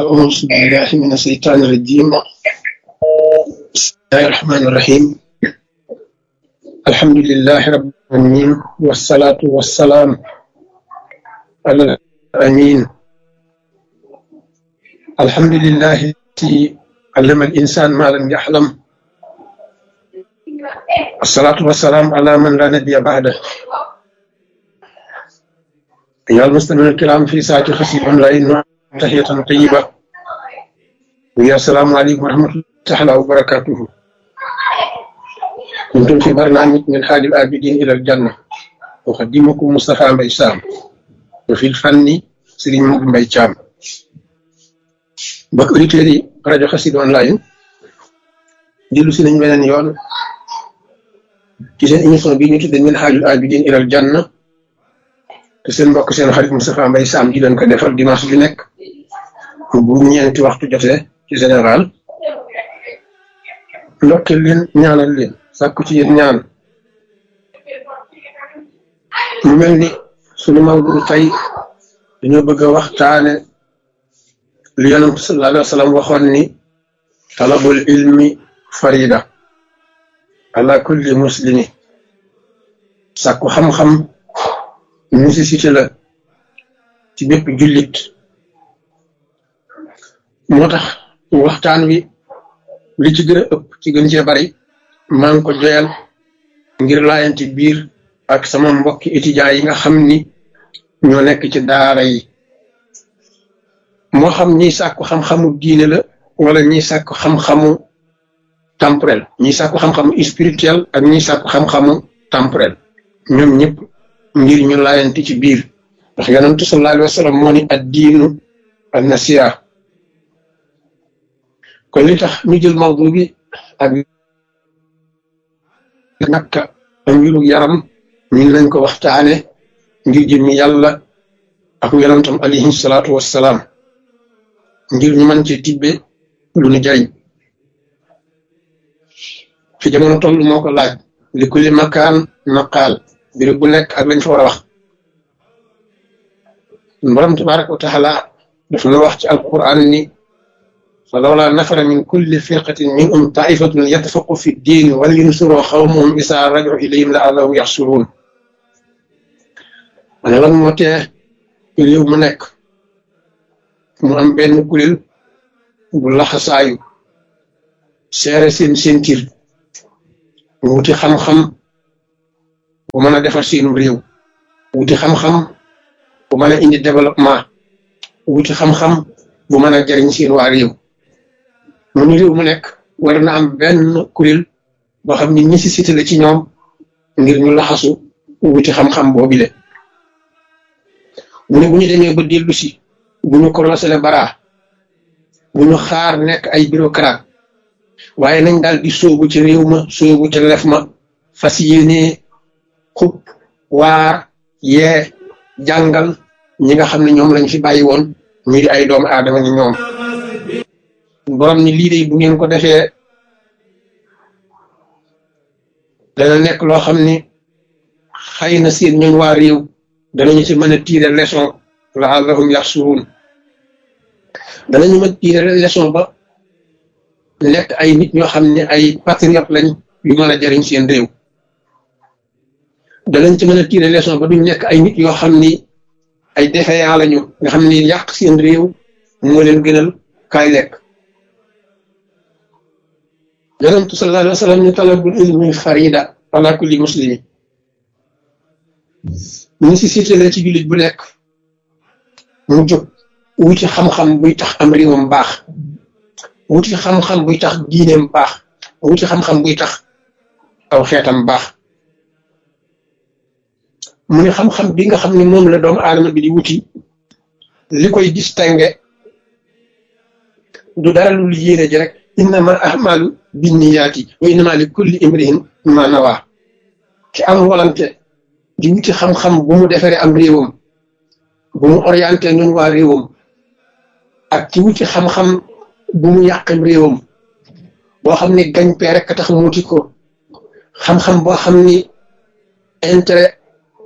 أعوذ بالله من الشيطان الرجيم بسم الله الرحمن الرحيم الحمد لله رب العالمين والصلاة والسلام على الأمين الحمد لله الذي علم الإنسان ما لم يحلم الصلاة والسلام على من لا نبي بعده أيها المستمعون الكرام في ساعة خفيف أونلاين تحية طيبة ويا السلام عليكم ورحمة الله تعالى وبركاته كنتم في برنامج من حال الآبدين إلى الجنة أقدمكم مصطفى مبي سام وفي الفن سيرين مبي مبي شام mbokk auditeurs yi rajo Xassida online dellu si nañ beneen yoon ci seen émission bi ñu tudde min haajul abidin ilal janna te seen mbokk seen xarit Moustapha Mbaye Sam di leen ko defal dimanche bi nekk bu ñeenti waxtu jotee ci général ndokkeel leen ñaanal leen sàkku ci yéen ñaan mu mel ni sunu mawdu tey dañoo bëgg a waxtaane li yonent sallallahu alayhi wa sallam waxoon ni talabul ilmi farida ala kulli muslimi sàkku xam-xam nécessité la ci bépp jullit moo tax waxtaan wi li ci gën a ëpp ci gën cee bari maa ngi ko joyal ngir laayante biir ak sama mbokki étudiants yi nga xam ni ñoo nekk ci daara yi moo xam ñiy sàkku xam-xamu diine la wala ñiy sàkku xam-xamu temporel ñiy sàkku xam-xamu spirituel ak ñiy sàkku xam-xamu temporel ñoom ñëpp ngir ñu laayante ci biir ndax yonentu sallallahu alayhi wa sallam moo ni ad diinu an nasiha kon li tax ñu jël mawdu bi ak nakka ak mbiru yaram ñu ngi leen ko waxtaane ngir jëmmi yàlla ak yonentam alayhi salaatu wassalaam ngir ñu mën ci tibbe lu nu jariñ fi jamono toll moo ko laaj li kulli makaan naqaal béréb bu nekk ak lañ fa war a wax borom tabaraka wa taala daf na wax ci alquran ni fa lawla nafara min kulli firqatin minhum taifatun yatafaqu fi ddin wal yunsuru xawmahum isa raju ilayhim la allahum yaxsuruun ma ne lan moo tee réew mu nekk mu am benn kuréel bu laxasaayu seere seen sentir wuti xam-xam bu mën a defar seenu réew wuti xam-xam bu mën a indi développement wuti xam-xam bu mën a jariñ seen waa réew mu ni réew mu nekk war na am benn kuréel boo xam ni nécessité la ci ñoom ngir ñu laxasu wuti xam-xam boobile mu ne bu ñu demee ba dellu si bu ñu croisé le bara bu ñu xaar nekk ay bureaucrate waaye nañ daal di sóobu ci réew ma sóobu ci lef ma fas yéene xub waar yee jàngal ñi nga xam ne ñoom lañ fi bàyyi woon ñu di ay doomu aadama ni ñoom borom ni lii de bu ngeen ko defee dana nekk loo xam ni xëy na seen ñooñ waa réew danañu ci mën a tiire leçon laallahum yaxsuruun danañu mën tiire leçon ba nekk ay nit ñoo xam ne ay patriote lañ yu mën a jariñ seen réew danañ ci mën a tiire leçon ba duñ nekk ay nit yoo xam ni ay défaillant lañu nga xam ni yàq seen réew moo leen gënal kaay lekk yonentu sallallahu alayhi wa sallam ni talabul ilmi farida ala kulli muslimi nécessité la ci jullit bu nekk mu jóg wuti xam-xam buy tax am réewam baax wuti xam-xam buy tax diineem baax wuti xam-xam buy tax aw xeetam baax mu ne xam-xam bi nga xam ne moom la doomu aadama bi di wuti li koy distingué du dara lu yéene ji rek innama ahmalu binniyaati wa innama li kulli imrihin ma nawaa ki am volonté di wuti xam-xam bu mu defaree am réewam bu mu orienté ñun waa réewam ak ci wuti xam-xam bu mu yàqam réewam boo xam ni gañ pee rek tax mu wuti ko xam-xam boo xam ni intérêt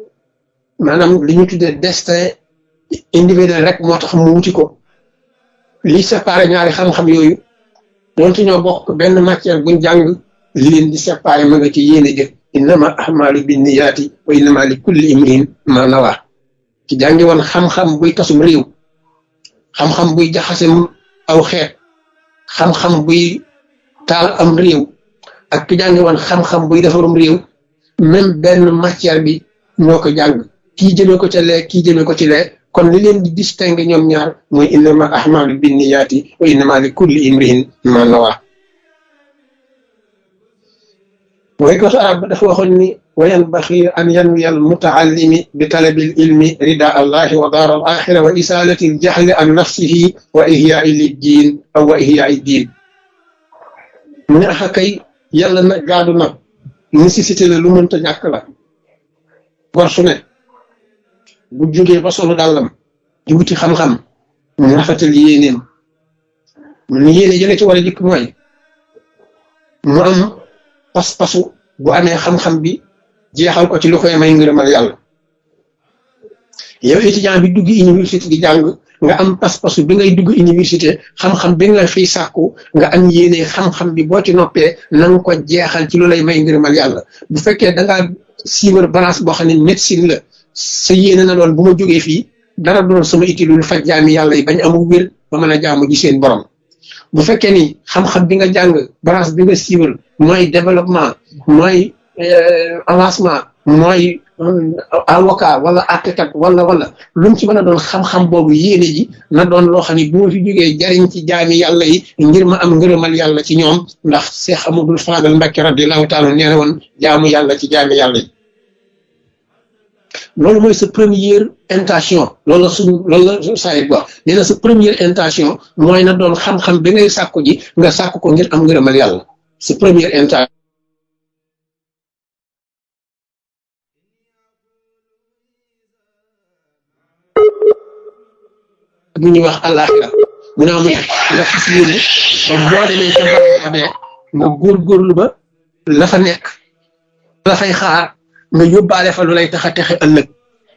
maanaam li ñu tuddee destin individuel rek moo tax mu wuti ko li séparé ñaari xam-xam yooyu donte ñoo bokk benn matière buñ jàng li leen di séparé ma nga ci yéene jëf innama ahmalu binniyaati wa innama li kulli imrin ma nawa ci jàngi woon xam-xam buy tasum réew xam-xam buy jaxasem aw xeet xam-xam buy taal am réew ak ki jàngi woon xam-xam buy defarum réew même benn matière bi ñoo ko jàng kii jëmee ko ca lee kii jëmee ko ci lee kon li leen di distingue ñoom ñaar mooy innama ahmalu binniyaati wa innama li kulli imrin ma nawa mooy ko arab dafa waxoon ni wa yanbaxi an yanwiya al mutaallimi bi talabi al ilmi rida allahi wa daar al axira wa isalati al jahli an nafsihi wa ihyaai liddiin aw wa ihyaai diin mu ne axa kay yàlla na gaadu na nécessité la lu mënta ñàkk la gor su ne bu jógee ba solu dàllam di wuti xam-xam mu rafetal yéeneem mu ne yéene jële ci war a jikk mooy mu am pas-pasu bu amee xam-xam bi jeexal ko ci lu koy may ngërëmal yàlla yow étudiant bi dugg université di jàng nga am pas-pasu bi ngay dugg université xam-xam bi nga fiy sàkku nga am yéene xam-xam bi boo ci noppee na nga ko jeexal ci lu lay may ngërëmal yàlla bu fekkee da ngaa siiwar balance boo xam ne médecine la sa yéene na doon bu ma jógee fii dara doon sama itti lu faj jaami yàlla yi bañ amul wér ba mën a jaamu ji seen borom bu fekkee ni xam-xam bi nga jàng branche bi nga siiwal mooy développement mooy avancement mooy avocat wala architecte wala wala lu mu ci mën a doon xam-xam boobu yéene ji na doon loo xam ne bu ma fi jógee jariñ ci jaami yàlla yi ngir ma am ngërëmal yàlla ci ñoom ndax Cheikh Amadou Fadal Mbacké radiyallahu taala nee na woon jaamu yàlla ci jaami yàlla yi loolu mooy sa première intention loolu la suñu loolu la sayit ba nee na sa première intention mooy na doon xam-xam bi ngay sàkku ji nga sàkku ko ngir am ngërëmal yàlla sa première intention bu ñuy wax àllaaxira mu ne amu nga fas yéene ba boo demee ca barabee nga góorgóorlu ba la fa nekk la fay xaar nga yóbbaale fa lu lay tax a texe ëllëg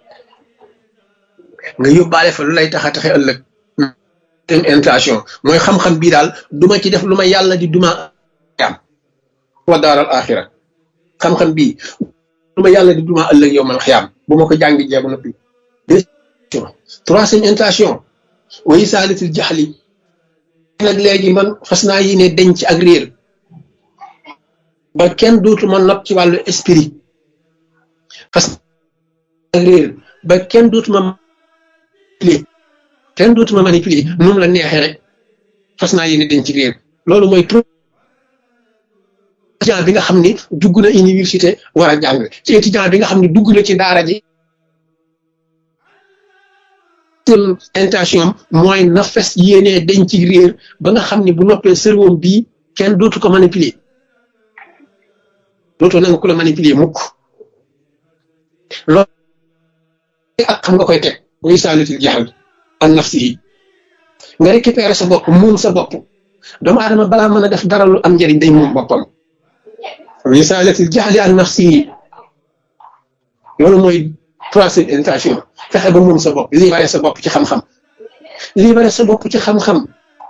nga yóbbaale fa lu lay tax a texe ëllëg tem intention mooy xam-xam bii daal duma ci def lu ma yàlla di duma am wa daaral axira xam-xam bii lu ma yàlla di duma ëllëg yow man xiyaam bu ma ko jàngi jeebu noppi troisième intention wayi saalitil jaxli nag léegi man fas naa yi ne denc ak réer ba kenn dootuma nopp ci wàllu esprit fas ak réer ba kenn dootuma manipuler kenn dootuma manipuler nu mu la neexee rek fas naa yéene denc réer loolu mooy étudiant bi nga xam ni dugg na université war a jàng ci étudiant bi nga xam ni dugg na ci daara ji intention mooy na fes yéenee denc réer ba nga xam ni bu noppee cerveau bii kenn dootu ko manipuler dootoo nanga ku la manipuler mukk loolu ak xam nga koy teg muy saalitil jaxal an nafsi yi nga récupérer sa bopp moom sa bopp doomu aadama balaa mën a def dara lu am njëriñ day moom boppam muy saalitil jaxali an nafsi yi loolu mooy troisième intention fexe ba moom sa bopp libéré sa bopp ci xam-xam libéré sa bopp ci xam-xam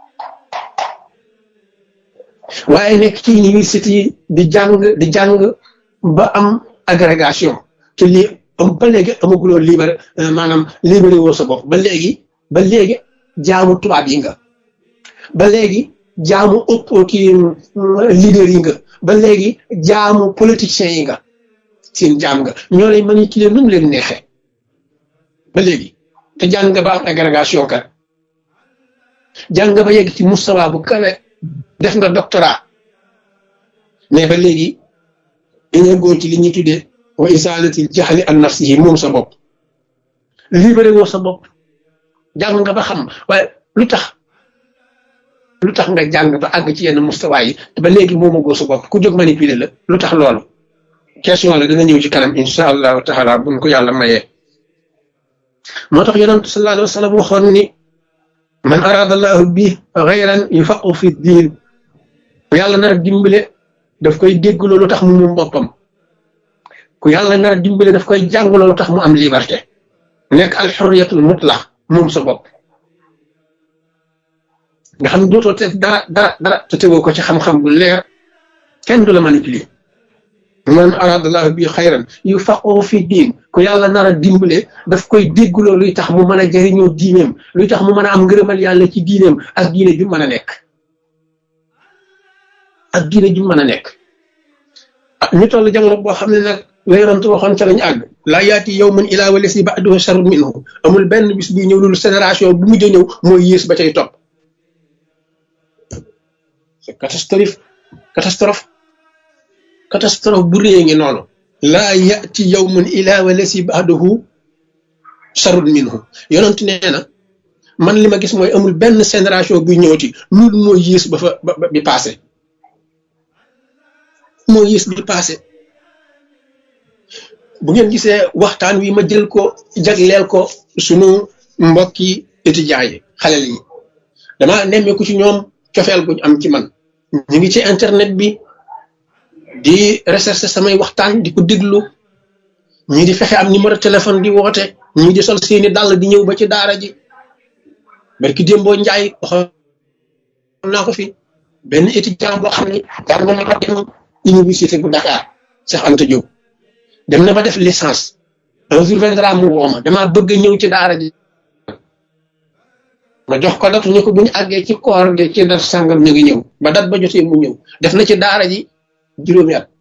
waaye nekk ci université yi di jàng di jàng ba am agrégation te lii ba léegi amaguloo libéré maanaam libéré woo sa bopp ba léegi ba léegi jaamu tubaab yi nga ba léegi jaamu ëpp kii leader yi nga ba léegi jaamu politiciens yi nga seen jaam nga ñoo lay manipuler nu mu leen neexee ba léegi te jàng nga ba am agrégation kat jàng nga ba yegg ci mustawa bu kawe def nga doctorat mais ba léegi dañoo góor ci li ñuy tuddee wa isalatil jaxli an nafsihi moom sa bopp libéré woo sa bopp jàng nga ba xam waaye lu tax lu tax nga jàng ba àgg ci yenn mustawa yi te ba léegi moom a góor sa bopp ku jóg manipuler la lu tax loolu question la dina ñëw ci kanam insha allahu taala buñ ko yàlla mayee moo tax yonent sallallahu alayhi wa sallam waxoon ni man arada allahu bi xayran yufaqu fi diin yàlla nar a dimbale daf koy dégg loolu tax mu moom boppam ku yàlla nar a dimbale daf koy jàng loolu tax mu am liberté nekk al xurriyatul mutlaq moom sa bopp nga xam ne dootoo te dara dara dara te tegoo ko ci xam-xam bu leer kenn du la manipuler man aradallahu bi xayran yu faqoo fi diin ku yàlla nar a dimbale daf koy dégguloo luy tax mu mën a jëriñoo diineem luy tax mu mën a am ngërëmal yàlla ci diineem ak diine ju mën a nekk ak diine ju mën a nekk ñu toll jamono boo xam ne nag la yonent waxoon ca lañu àgg laa yaati yow man ilaa wala si ba'duhu sharrun minhu amul benn bis buy ñëw loolu génération bu mujj a ñëw mooy yées ba cay topp c'est catastrophe catastrophe catastrophe bu réy ngi noonu laa yaati yow man ilaa wala si ba'duhu sharrun minhu yonent nee na man li ma gis mooy amul benn génération buy ñëwati loolu mooy yées ba fa ba bi passé moo yées bi passé bu ngeen gisee waxtaan wi ma jël ko jagleel ko sunu mbokki étudiants yi xale yi dama nemmeeku ci ñoom cofeel guñ am ci man ñu ngi ci internet bi di recherche samay waxtaan di ko déglu ñii di fexe am numéro téléphone di woote ñii di sol seeni dàll di ñëw ba ci daara ji barki démboo njaay waxoon naa ko fi benn étudiant boo xam ne daan na ma dem université bu Dakar Cheikh Anta Diop dem na ba def licence un jour viendra mu woo ma damaa bëgg ñëw ci daara ji ma jox ko datu ñu ko bu ñu àggee ci koor gi ci dat sàngam ñu ngi ñëw ba dat ba jotee mu ñëw def na ci daara ji juróomi at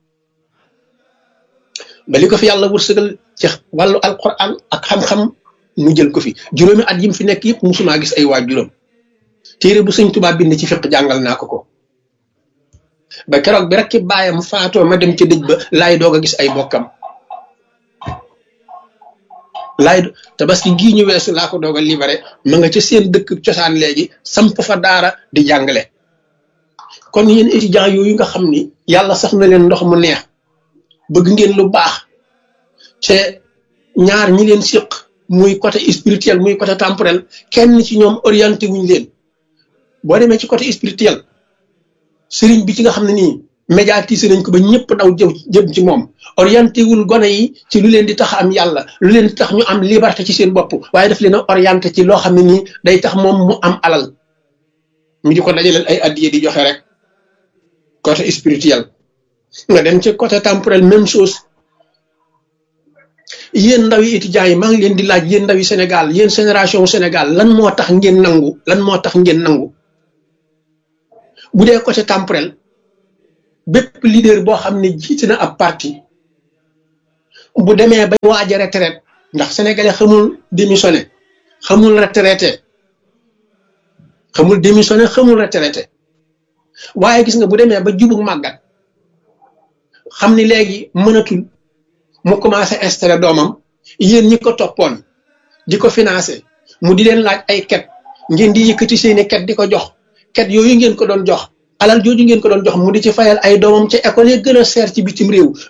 ba li ko fi yàlla wërsëgal ci wàllu alquran ak xam-xam mu jël ko fi juróomi at yi mu fi nekk yëpp musumaa gis ay waa juróom téere bu sëñ Tuubaa bind ci fiq jàngal naa ko ko ba keroog bi rek ci baayam faatoo ma dem ci dëj ba laay doog a gis ay bokkam laay tabaski gii ñu weesu laa ko doog a libéré ma nga ca seen dëkk cosaan léegi samp fa daara di jàngale kon yéen étudiants yooyu nga xam ni yàlla sax na leen ndox mu neex bëgg ngeen lu baax te ñaar ñi leen séq muy côté spirituel muy côté temporel kenn ci ñoom orienté wuñ leen boo demee ci côté spirituel sëriñ bi ci nga xam ne nii médiatisé nañ ko ba ñëpp daw jëm jëm ci moom orienté wul gone yi ci lu leen di tax am yàlla lu leen di tax ñu am liberté ci seen bopp waaye daf leen a orienté ci loo xam ne nii day tax moom mu am alal mu di ko dajaleel ay addiye di joxe rek côté spirituel nga dem ci côté temporel même chose yéen ndaw yi étudiants yi maa ngi leen di laaj yéen ndaw yi Sénégal yéen génération Sénégal lan moo tax ngeen nangu lan moo tax ngeen nangu bu dee côté temporel bépp leader boo xam ne jiite na ab parti bu demee ba waaj a retraite ndax sénégalais xamul démissionné xamul retraité xamul démissionné xamul retraité waaye gis nga bu demee ba jubug màggat xam ni léegi mënatul mu commencé installé doomam yéen ñi ko toppoon di ko financé mu di leen laaj ay ket ngeen di yëkkati seeni ket di ko jox ket yooyu ngeen ko doon jox alal jooju ngeen ko doon jox mu di ci fayal ay doomam ca école yi gën a seer ci bitim réew